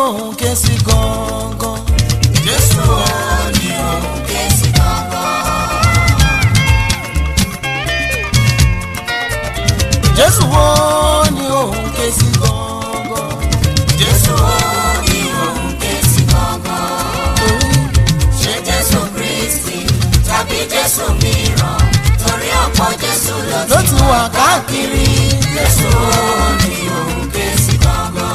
òun ké sí gangan. Jésù wo ni òun ké sí gangan? Jésù wo ni òun ké sí gangan. Jésù wo ni òun ké sí gangan? torí Ṣé Jésù Kristi tàbí Jésù mìíràn? Torí ọ̀pọ̀ Jésù ló ló ti ti wà káàkiri. Jésù wo ni òun ké sí gangan?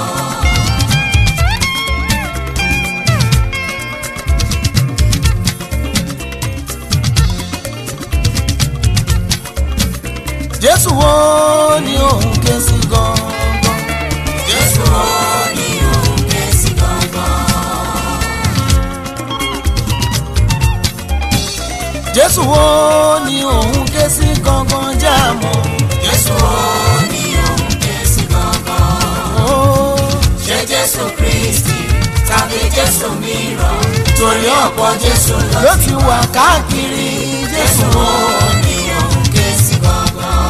Jésù wo ni òun ké sí gangan. Jésù wo ni òun ké sí gangan? Jésù wo ni òun ké sí gangan jẹ́ àmọ́. Jésù wo ni òun ké sí gangan? Ó Ṣé Jésù Kristi tàbí Jésù mìíràn? Torí ọ̀pọ̀ Jésù ló ló ti wà káàkiri. Jésù Jésù wo wo ni òun ké sí gangan?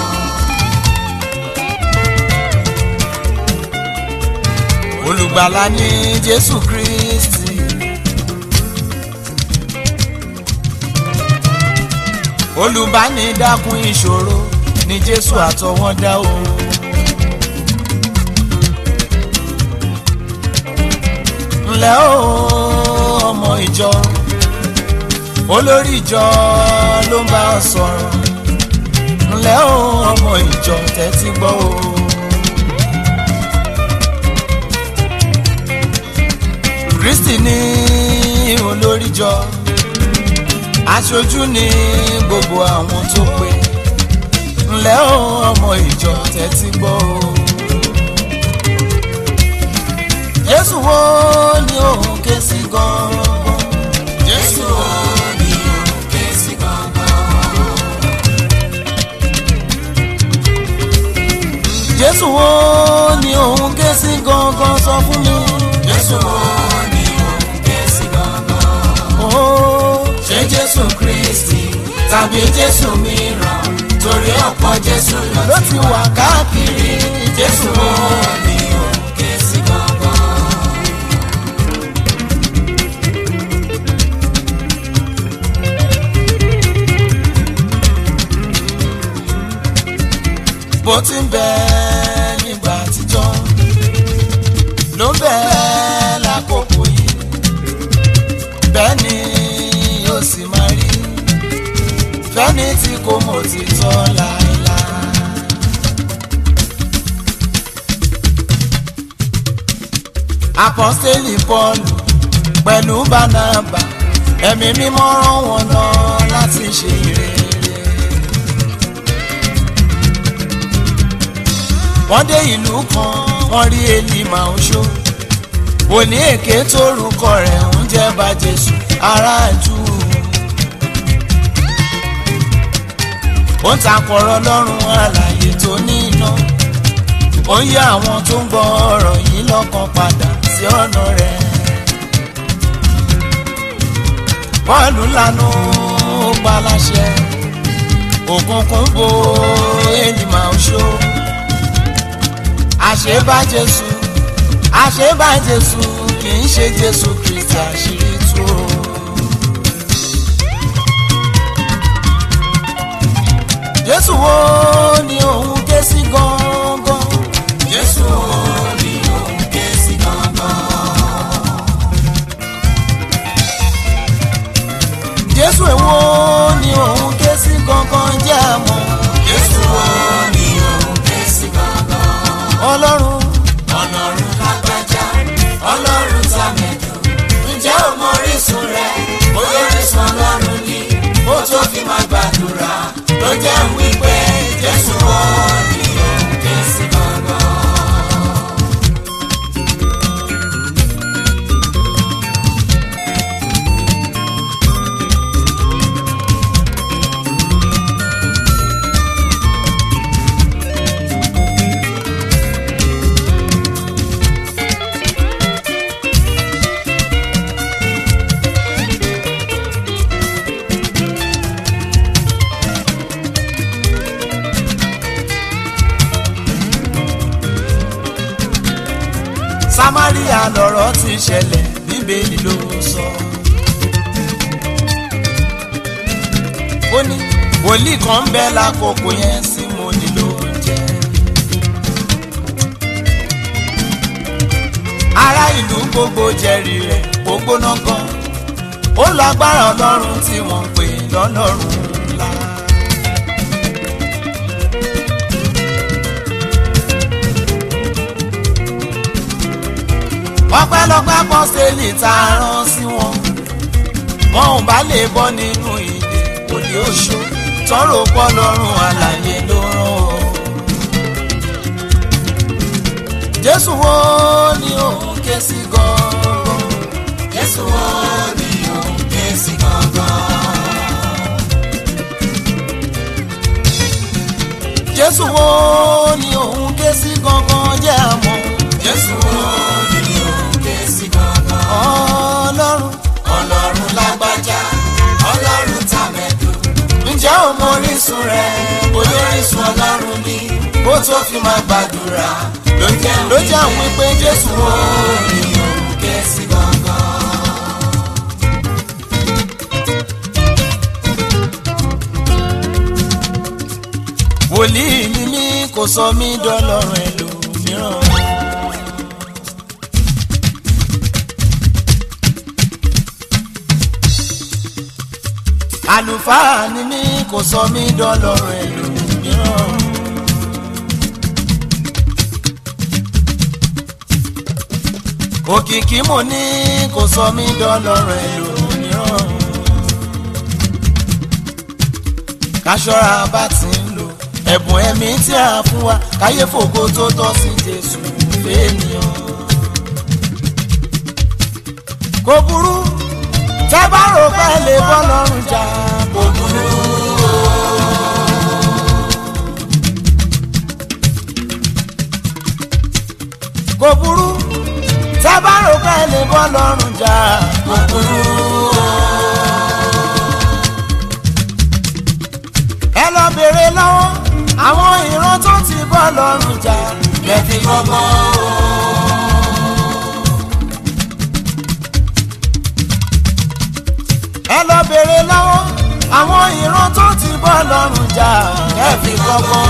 olùgbàlà ni Jésù Kristi. olùbánidákun ìṣòro ni Jésù àtọwọ́dá o. ǹlẹ́ o ọmọ ìjọ olórí ìjọ ló ń bá ọ sọ̀rọ̀ ǹlẹ́ o ọmọ ìjọ tẹ́tí gbọ́ o. Kristi ní olórí jọ aṣojú ní gbogbo àwọn tó pé ǹlẹ́ o ọmọ ìjọ tẹ́tí gbọ́ o. Jésù wo ni òun ké sí gan-an. Jésù wo ni òun ké sí gangan? Jésù wo ni òun ké sí gangan sọ fún mi. Jésù wo ni òun ké sí gangan? Oh, Ṣé Jésù Kristi tàbí Jésù mìíràn? Torí ọ̀pọ̀ Jésù ló ló ti ti wà káàkiri. Jésù wo ni òun ké sí gangan? bó ti ń bẹ nígbà àtijọ́ ló ń bẹ lákòókò yìí bẹ́ẹ̀ ni yóò sì máa rí fẹ́ni tí kò mọ̀ òtítọ́ láéláé. apọ́sítélì pọ́ọ̀lù pẹ̀lú bánábà ẹ̀mí mímọ́ rán wọn lọ láti ṣe ìrere. wọ́n dé ìlú kan wọ́n rí elima oṣó wòlíì èké tórúkọ rẹ̀ ń jẹ́ bá jésù aráàjú ó ń takọ̀rọ̀ lọ́rùn àlàyé tó ní iná ó ń yá àwọn tó ń gbọ́ ọ̀rọ̀ yìí lọ́kàn padà sí ọ̀nà rẹ̀ bọ́ọ̀lù lanu ó pa láṣẹ òkùnkùn bo elima oṣó àṣebá jésù àṣebá jésù kì í ṣe jésù kristi àṣírí tú o. jésù wo ni òun ké sí gangan. Jésù wo ni òun ké sí gangan? jésù èwo ni òun ké sí gangan jẹ́ àmọ́. Jésù wo ni òun ké sí gangan? ọlọ́run Ọlọ́run lágbájá, Ọlọ́run tàmẹ̀dù. Ǹjẹ́ o mọ orísun rẹ̀? Bóyá orísun Ọlọ́run ni. Ó tó fi máa gbàdúrà. Ló jẹ́ wípé Jésù wo samaria lọ̀rọ̀ ti ṣẹlẹ̀ bíbélì ló sọ. ó ní wòlíì kan ń bẹ lákòókò yẹn sí mo nílò oúnjẹ. ará ìlú gbogbo jẹ́rìí rẹ̀ gbógbóná gan ó lọ agbára ọlọ́run tí wọ́n ń pè lọ́lọ́run ńlá. ọpẹ́lọpẹ́ pọ́sẹ̀lì tá a rán sí wọn wọn ò bá lè bọ́ nínú ìdè òde oṣù tọrọ pọ́ lọ́rùn àlàyé ló rán o. jésù wo ni òun ké sí gan-an. Jésù wo ni òun ké sí gangan? jésù wo ni òun ké sí gangan jẹ́ àmọ́. Jésù wo ni òun ké sí gangan? ọlọ́run Ọlọ́run lágbájá, Ọlọ́run tàmẹ̀dù. ǹjẹ́ o mọ orísun rẹ̀ Olórísun Ọlọ́run ni bó tó fi máa gbàdúrà ló jẹ́ ló jẹ́ àwọn pé jésù wo ni òun ké sí gangan. wòlíì ni mí kò sọ mí dọ́lọ́run ẹlòmíràn. àlùfáà ni mí kò sọ mí dọ́lọ́run ẹlòmíràn. òkìkí mo ní kò sọ mí dọ́lọ́run ẹlòmíràn. káṣọ́ra bá ti ń lò ẹ̀bùn ẹ̀mí tí a fún wa káyé fògo tó tọ́ sí jésù fẹ́nìyàn. kò burú tẹ́ bá rò pé lè bọ́ lọ́rùn jà kò burú. kò burú tẹ́ bá rò pé lè bọ́ lọ́rùn jà kò burú. ẹ lọ bèrè lọ́wọ́ àwọn ìran tó ti bọ́ lọ́rùn jà lẹ́fi gbọ́gbọ́n. ẹ lọ bèrè lọ́wọ́ àwọn ìran tó ti bọ́ lọ́rùn jà lẹ́fi gbọ́gbọ́n.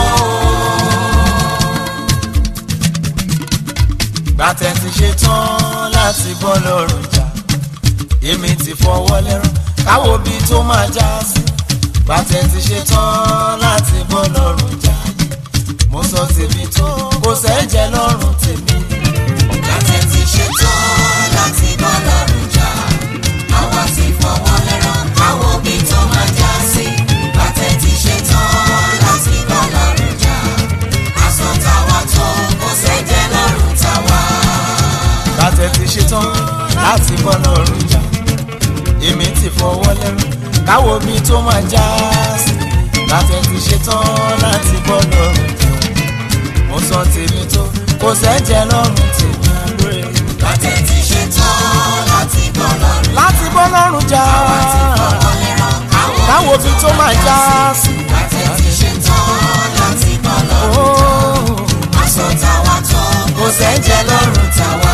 gbàtẹ́ ti ṣe tán láti bọ́ lọ́rùn jà èmi ti fọwọ́ lẹ́rọ káwo bí tó máa já sí bàtẹ́ ti ṣe tán láti bọ́ lọ́rùn jà mo sọ tèmi tó kò sẹ́jẹ̀ lọ́rùn tèmi. Láti ti ṣe tán láti bọ́ lọ́rùn jà. Àwa ti fọwọ́ lẹ́rọ̀ káwọ́ bí tó máa já sí. Láti ti ṣe tán láti bọ́ lọ́rùn jà. Aṣọ tàwa tó kò sẹ́jẹ̀ lọ́rùn tàwa. bàtẹ́ ti ṣe tán láti bọ́ lọ́rùn jà èmi ti fọwọ́ lẹ́rù káwo bí tó máa já sí bàtẹ́ ti ṣe tán láti bọ́ lọ́rùn jà mo sọ tèmi tó kò sẹ́jẹ̀ lọ́rùn tèmi àlóye. Láti ti ṣe tán láti bọ́ lọ́rùn. láti bọ́ lọ́rùn jà Àwa ti fọwọ́ lẹ́rọ̀ káwọ́ káwo bí tó máa já sí. Láti ti ṣe tán láti bọ́ lọ́rùn. Oh. Aṣọ tàwa tó kò sẹ́jẹ̀ lọ́rùn tàwa.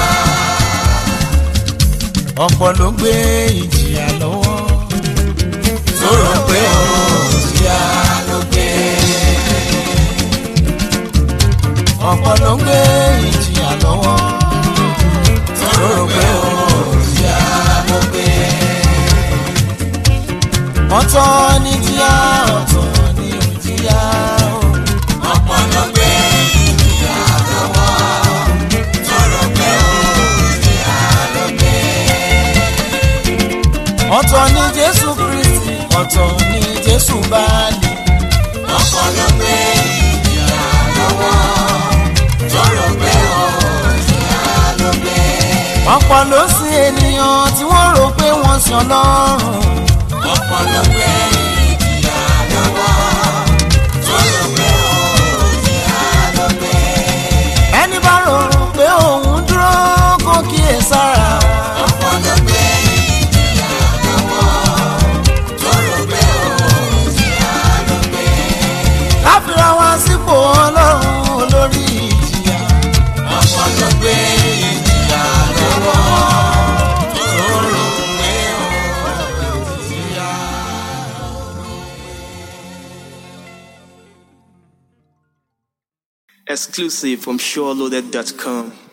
ọ̀pọ̀ ló gbé ìjìyà lọ́wọ́ tó rò pé òjìyà ló gbé. ọ̀pọ̀ ló gbé ìjìyà lọ́wọ́ tó rò pé òjìyà ló gbé. ọ̀tọ̀ ní jíyà ọ̀tọ̀ ní òjìyà o. ọ̀pọ̀ ló gbé ìjìyà lọ́wọ́ tó rò pé òjìyà ló gbé. ọ̀tọ̀ ní jésù kristi ọ̀tọ̀ ní jésù báàlì ọ̀pọ̀ ló gbé ìjìyà lọ́wọ́ tó rò pé òjìyà ló gbé. ọ̀pọ̀ ló sí ènìyàn tí wọ́n rò pé wọ́n sàn lọ́rùn ọ̀pọ̀ ló gbé ìjìyà lọ́wọ́ tó rò pé òjìyà ló gbé. ẹni bá rò pé òun dúró kó kíyè sára ọ̀pọ̀ ló gbé ìjìyà lọ́wọ́ tó rò pé òjìyà ló gbé. láfíra wá sípò ọlọ́run olórí ìjìyà ọ̀pọ̀ ló gbé ìjìyà Exclusive from SureLoaded.com.